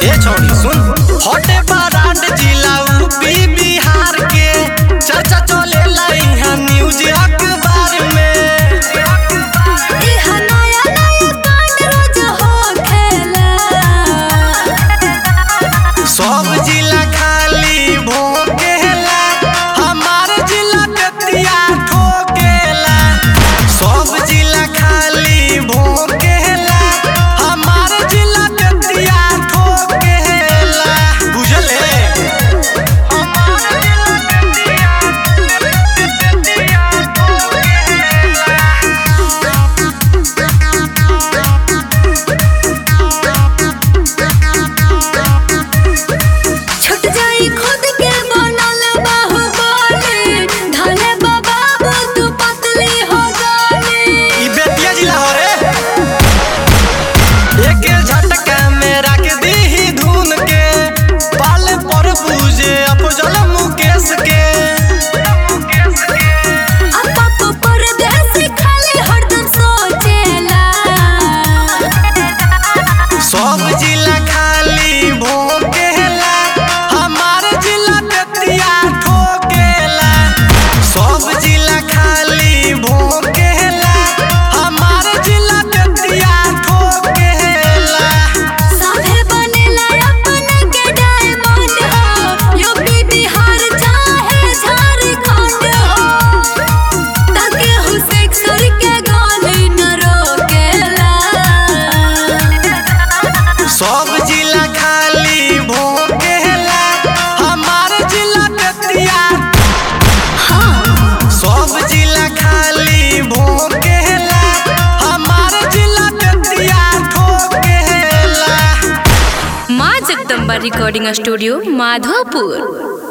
ए छोड़ी सुन हटे बारात जिला यूपी बिहार के चर्चा चले यहाँ न्यूज अखबार में इहा नया नया कांड रोज होखेला सब जिला खाली भोकेला हमार जिला कतिया ठोकेला सब जिला खाली भोकेला हमार जिला कतिया ठोकेला बुझले छुट जाई खुद के बनल बाहुबली धले बाबा तू पतली हो जानी ई बेतिया जिला हो रे एक झटका में रख दी धुन के पाल पर पूजे अफजल मुकेश के अपा को परदेसी खाली हरदम सोचेला सब जिला खाली भोकेला हमार जिला बेतिया ठोकेला सब जिला खाली भोकेला हमार जिला बेतिया ठोकेला साथे बनेला अपन के डायमंड हो यूपी बिहार चाहे झारखंड हो ताके हो सेक्सर के गाली न रोकेला सब जिला खाली भोकेला हमार जिला बेतिया सब जिला खाली भोकेला हमार जिला बेतिया ठोकेला माँ जगदम्बा रिकॉर्डिंग स्टूडियो माधोपुर